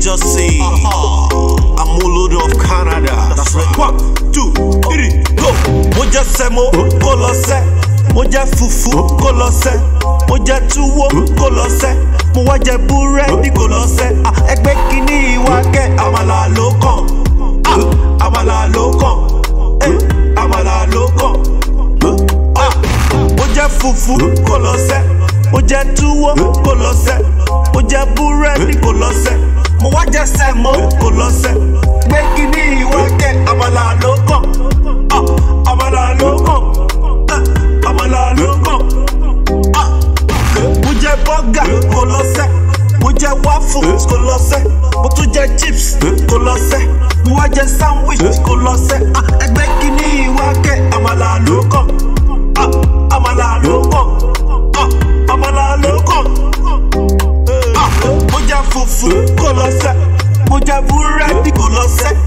just say I'm Olodo of Canada. That's right. One, two, three, go. Mo jẹ sẹ́mo kó lọ sẹ́. Mo jẹ fufu kó lọ sẹ́. Mo jẹ túwó kó lọ sẹ́. Mo wá jẹ búrẹ́dì kó lọ sẹ́. Ah, Ẹgbẹ́ kìíní ìwà kẹ́ àmàlà ló kàn. Ah, Àmàlà ló kàn. Eh, Àmàlà ló kàn. Ah, Mo jẹ fufu kó lọ sẹ́. Mo jẹ túwó kó lọ sẹ́. Mo jẹ búrẹ́dì kó lọ sẹ́. Mo wá jẹ sẹ́mo kó lọ sẹ́. Gbé kìíní ìwà kẹ́ àmàlà ló kàn. Ah, Àmàlà ló kàn. Eh, Àmàlà ló kàn. Ah, Mo jẹ bọ́gà kó lọ sẹ́. Mo jẹ waffles kó lọ sẹ́. Mo tún jẹ chips kó lọ sẹ́. Mo wá jẹ sandwich kó lọ sẹ́. Ah, Ẹgbẹ́ kìíní ìwà kẹ́ àmàlà ló kàn. Ah, Àmàlà ló kàn. Ah, Àmàlà ló kàn. Ah, Mo jẹ fufu kó lọ sẹ́. Mo jẹ búrẹ́dì kó lọ sẹ́.